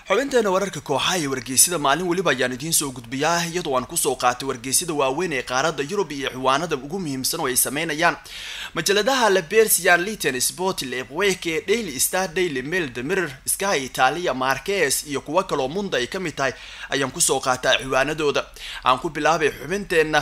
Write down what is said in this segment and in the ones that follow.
xubinteena wararka kooxaha iyo wargeysida maalin weliba ayaan idiin soo gudbiyaa iyadoo aan kusoo qaatay wargeysida waaweyn ee qaaradda yurub iyo ciwaanada ugu muhiimsan oo ay sameynayaan majaladaha labersian liton sport lebweke daily star daily mail the mirror sky italia marques iyo kuwo kaloo munda ay ka mid tahay ayaan kusoo qaataa ciwaanadooda aan ku bilaabay xubinteenna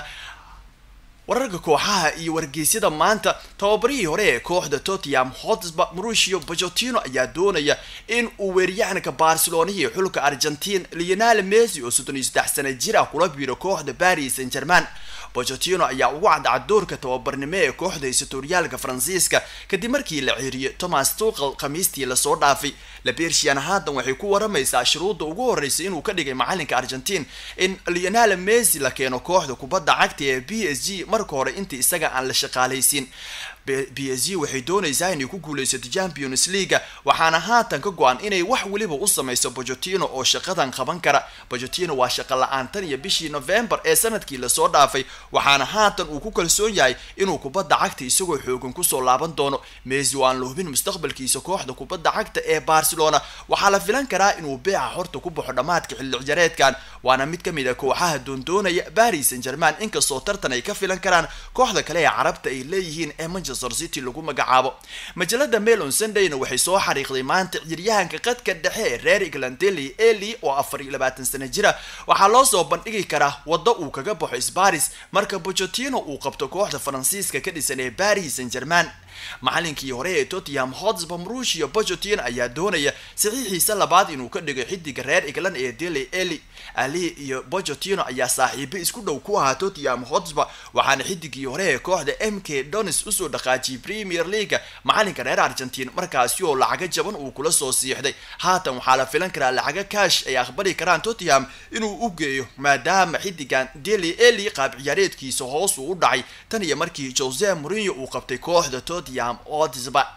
wararka kooxaha iyo wargeysyada maanta tababarihii hore ee kooxda tottenham hotspur mauricio pochettino ayaa doonaya in uu weeryahanka barcelona iyo xulka argentine lionel messi oo soddon iyo saddex sana jir ah kula biiro kooxda paris saint german pochettino ayaa ugu cadcad doorka tababarnimo ee kooxda hisatoriyaalka faransiiska kadib markii la ceeriyay thomas tuqal khamiistii lasoo dhaafay labersian haatan waxay ku waramaysaa shuruudda ugu horreysa inuu ka dhigay macalinka argentine in lionel messi la keeno kooxda kubadda cagta ee b s g marka hore intii isaga aan la shaqaalaysiin b s g waxay doonaysaa inay ku guuleysato champions leaga waxaana haatan ka go-an inay wax weliba u sameyso pochettino oo shaqadan qaban kara pochettino waa shaqa la-aan tan iyo bishii november ee sanadkii lasoo dhaafay waxaana haatan uu ku kalsoon yahay inuu kubadda cagta isagoo xoogan kusoo laaban doono messi oo aan la hubin mustaqbalkiisa kooxda kubadda cagta ee barcelona waxaa la filan karaa inuu beeca horta ku baxo dhammaadka xilli ciyareedkan waana mid kamid a kooxaha doondoonaya paris saint german inkastoo tartan ay ka filan karaan kooxda kale ee carabta ay leeyihiin ee manchester city lagu magacaabo majalada melon sundayna waxay soo xariiqday maanta ciryahanka qadka dhexe ee reer eglandeli eli oo afar iyo labaatan sana jira waxaa loo soo bandhigi karaa waddo uu kaga baxo sbaris marka pochettino uu qabto kooxda faransiiska ka dhisan ee paris saint german macalinkii hore ee tottenham hotspur mauricio pochettino ayaa doonaya saxiixiisa labaad inuu ka dhigo xidiga reer england ee dele eli ali iyo pochettino ayaa saaxiibo isku dhow ku ahaa tottenham hotspur waxaana xidigii hore ee kooxda m k donis usoo dhaqaajiyay premier leaga macalinka reer argentine markaasi oo lacaga jaban uu kula soo siixday haatan waxaa la filan karaa lacaga kaash ay aqbali karaan tottenham inuu u geeyo maadaama xidigan dele eli qaab ciyaareedkiisa hoos uu u dhacay tan iyo markii jose mourinho uu qabtay kooxda tottenham hotspur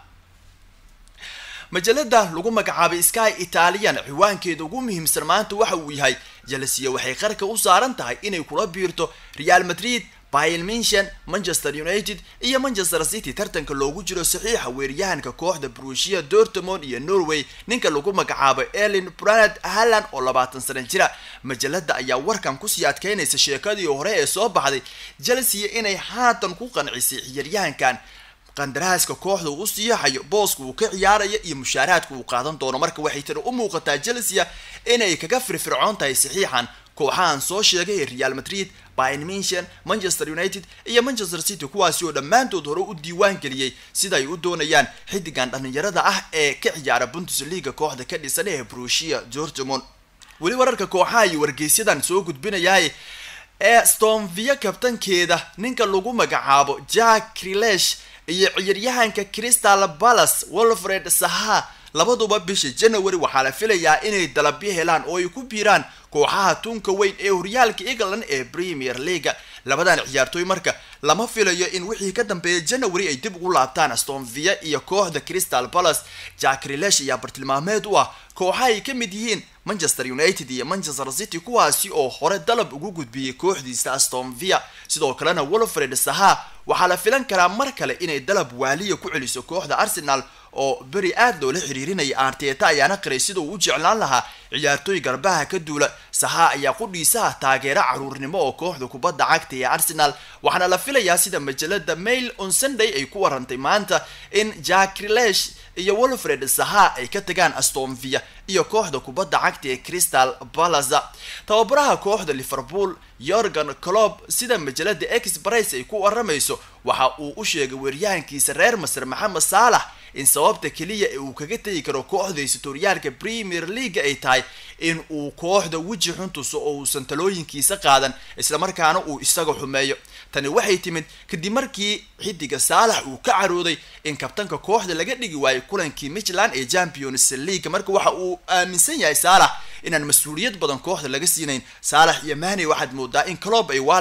majalada lagu magacaabay sky italian ciwaankeeda ugu muhiimsan maanta waxa uu yahay jelsiya waxay qarka u saaran tahay inay kula biirto real madrid bayern minchen manchester united iyo manchester city tartanka loogu jiro saxiixa weeryahanka kooxda brushia dortmond iyo norway ninka lagu magacaabo elin branad halland oo labaatan sana jira majalada ayaa warkan kusii adkeynaysa sheekadii hore ee soo baxday chelsea inay haatan ku qancisay ciyaaryahankan qandaraaska kooxda uu siyaxayo booska uu ka ciyaaraya iyo mushaaraadka uu qaadan doono marka waxay tani u muuqataa chelsea inay kaga firfircoon tahay saxiixan kooxahan soo sheegay ee real madrid bayern minchen manchester united iyo manchester city kuwaasi oo dhammaantood hore u diiwaan geliyey sida ay u doonayaan xidigan dhallinyarada ah ee ka ciyaara bundesliga kooxda ka dhisan ee brushia dortmond weli wararka kooxaha iyo wargeysyadan soo gudbinayaay ee stonvia kabtankeeda ninka lagu magacaabo jack krilesh iyo ciyaaryahanka crystal palace wolfred saha labaduba bisha january waxaa la filayaa inay dalabyo helaan oo ay ku biiraan kooxaha tunka weyn ee horyaalka england ee premier leaga labadan ciyaartooy marka lama filayo in wixii ka dambeeya january ay dib ugu laabtaan stonvia iyo kooxda crystal palace jack rilesh ayaa bartilmaameed u ah kooxa ay ka mid yihiin manchester united iyo manchester city kuwaasi oo hore dalab ugu gudbiyey kooxdiisa astonvia sidoo kalena wolfred saha waxaa la filan karaa mar kale inay dalab waaliya ku celiso kooxda arsenal oo beri aad loola xiriirinaya arteta ayaana qiray sida uu u jeclaan lahaa ciyaartooy garbaha ka duula saha ayaa qudhiisaha taageero caruurnimo oo kooxda kubadda cagta ee arsenal waxaana la filayaa sida majalada mail on sunday ay ku warantay maanta in jack rilesh iyo wolfred saha ay ka tagaan astonvia iyo kooxda kubadda cagta ee crystal palaza tababaraha kooxda liverpool yorgan clob sida majalada express ay ku waramayso waxa uu u sheegay weeryahankiisa reer masar maxamed saalax in sababta keliya ee uu kaga tegi karo kooxda hisatoriyaalka premier leaga ay tahay in uu kooxda weji xun tuso oo uusan talooyinkiisa qaadan islamarkaana uu isaga xumeeyo tani waxay timid kadib markii xidiga saalax uu ka carooday in kabtanka kooxda laga dhigi waayo kulankii michland ee champions league marka waxa uu aaminsan yahay saalax inaan mas-uuliyad badan kooxda laga siinayn saalax iyo mahney waxaad moodaa in clob ay waalayaan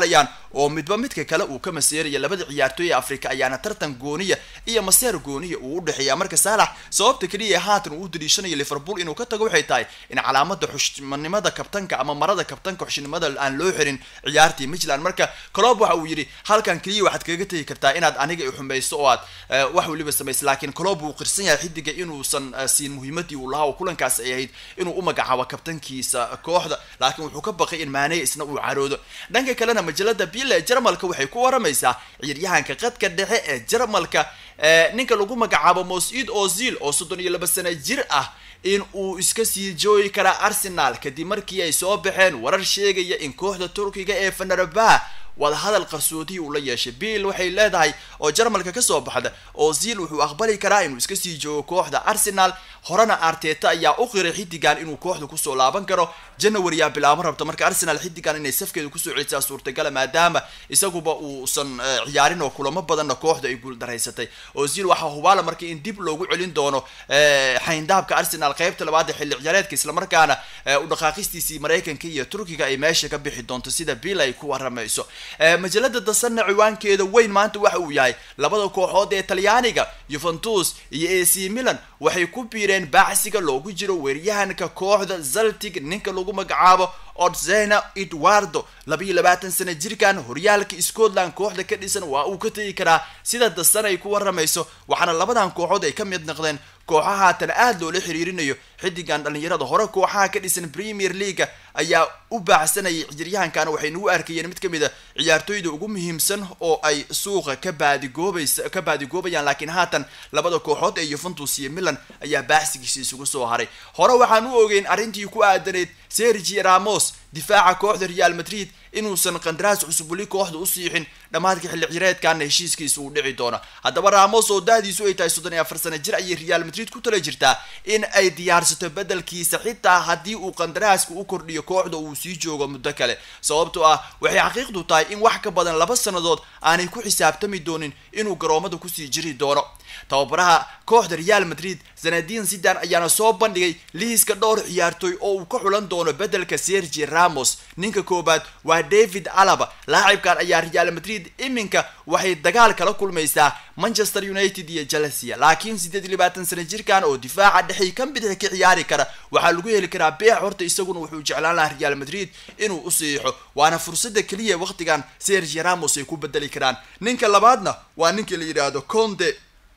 oo midba midka kale uu ka maseeraya labada ciyaartooy ee afrika ayaana tartan gooniya iyo maseer gooniya uu u dhexeeya marka saalax sababta keliya haatan uu u daliishanayo liverpool inuu ka tago waxay tahay in calaamada xushmanimada kabtanka ama marada kabtanka xushnimada aan loo xirin ciyaartii midland marka colob waxa uu yidhi halkan keliya waxaad kaga tegi kartaa inaad aniga i xumayso oo aad wax weliba samayso laakiin colob wuu qirsan yahay xidiga inuusan siin muhiimadii uu lahaa oo kulankaas ay ahayd inuu u magacaabo kabtankiisa kooxda laakiin wuxuu ka baqay in maaney isna uu caroodo dhanka kalena majalada bille ee jarmalka waxay ku waramaysaa ciyaaryahanka qadka dhexe ee jarmalka ninka lagu magacaabo mosid ozil oo soddon iyo laba sano jir ah in uu iska sii joogi karaa arsenal kadib markii ay soo baxeen warar sheegaya in kooxda turkiga ee fanarabah wadahadal qarsoodii uu la yeeshay bill waxay leedahay oo jarmalka kasoo baxda ozil wuxuu aqbali karaa inuu iska sii joogo kooxda arsenal horena arteta ayaa u qiray xidigan inuu kooxda kusoo laaban karo january yaa bilaabo rabta marka arsenal xidigan inay safkeeda kusoo celisaa suurtagala maadaama isaguba uusan ciyaarin oo kulamo badanna kooxda ay guuldaraysatay ozil waxaa hubaala marka in dib loogu celin doono xayndaabka arsenal qeybta labaad ee xilli ciyaareedka islamarkaana u dhaqaaqistiisii maraykanka iyo turkiga ay meesha ka bixi doonto sida bill ay ku waramayso majalada dasanna ciwaankeeda weyn maanta waxa uu yahay labada kooxood ee talyaaniga yuventus iyo a c milan waxay ku biireen baacsiga loogu jiro weeryahanka kooxda zaltig ninka lagu magacaabo odzena edwardo labayo labaatan sana jirkan horyaalka scotland kooxda ka dhisan waa uu ka tegi karaa sida dasan ay ku waramayso waxaana labadan kooxood ay ka mid noqdeen kooxaha haatan aada loola xiriirinayo xidigan dhalinyarada hore kooxaha ka dhisan premier leaga ayaa u baacsanayay ciyaaryahankana waxay nagu arkayeen mid kamid a ciyaartooyda ugu muhiimsan oo ay suuqa ka baadigoobaysa ka baadigoobayaan laakiin haatan labada kooxood ee yuventus iyo milan ayaa baacsigiisa isugu soo haray hore waxaan u ogeyn arrintii ku aadaneyd sergi ramos difaaca kooxda real madrid inuusan qandaraas cusub weli kooxda u siixin dhammaadka xilli cireedkana heshiiskiisa uu dhici doono haddaba ramos oo da-diisu ay tahay soddon iyo afar sano jir ayay real madrid ku tala jirtaa in ay diyaarsato bedelkiisa xitaa haddii uu qandaraaska u kordhiyo kooxda uu sii joogo muddo kale sababtoo ah waxay xaqiiqdu tahay in wax ka badan laba sannadood aanay ku xisaabtami doonin inuu garoomada kusii jiri doono tababaraha kooxda real madrid zanadin sidan ayaana soo bandhigay liiska dhowr ciyaartooy oo uu ka xulan doono bedelka sergi ramos ninka koobaad waa david alaba laacibkan ayaa real madrid iminka waxay dagaal kala kulmaysaa manchester united iyo chelsea laakiin siddeed iyo labaatan sano jirkan oo difaaca dhexii kan bidix ka ciyaari kara waxaa lagu heli karaa beex horta isaguna wuxuu jeclaan lahaa real madrid inuu u siixo waana fursada keliya waqtigan sergi ramos ay ku bedeli karaan ninka labaadna waa ninka la yidhaahdo conde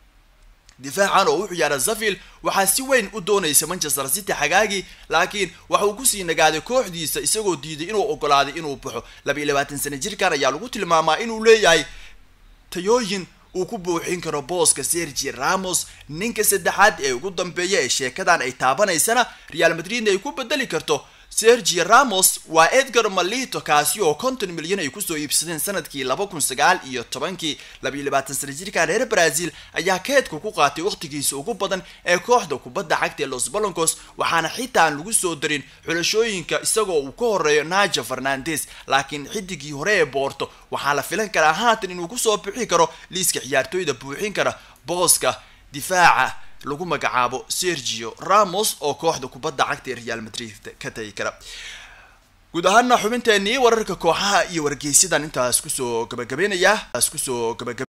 difaacan oo u ciyaara zavil waxaa si weyn u doonaysa manchester city xagaagii laakiin waxa uu kusii nagaaday kooxdiisa isagoo diiday inuu ogolaaday inuu baxo labaiyo labaatan sano jirkan ayaa lagu tilmaamaa inuu leeyahay tayooyin uu ku buuxin karo booska sergi ramos ninka saddexaad ee ugu dambeeya ee sheekadan ay taabanaysana real madridna ay ku bedeli karto sergi ramos waa edgar malito kaasi oo konton milyan ay kusoo iibsadeen sanadkii laba kun sagaal iyo tobankii labayo labaatan sana jirkan reer brazil ayaa keedka ku qaatay waqtigiisa ugu badan ee kooxda kubadda cagta ee los baloncos waxaana xitaa aan lagu soo darin xulashooyinka isagoo uu ka horeeyo naja fernandes laakiin xidigii hore ee boorto waxaa la filan karaa haatan inuu kusoo bixi karo liiska ciyaartooyda buuxin kara booska difaaca lagu magacaabo sergio ramos oo kooxda kubadda cagta ee real madrid ka tagi kara guud ahaana xubinteenii wararka kooxaha iyo wargeysadan intaas kusoo gabagabeynaya kusoo gabagab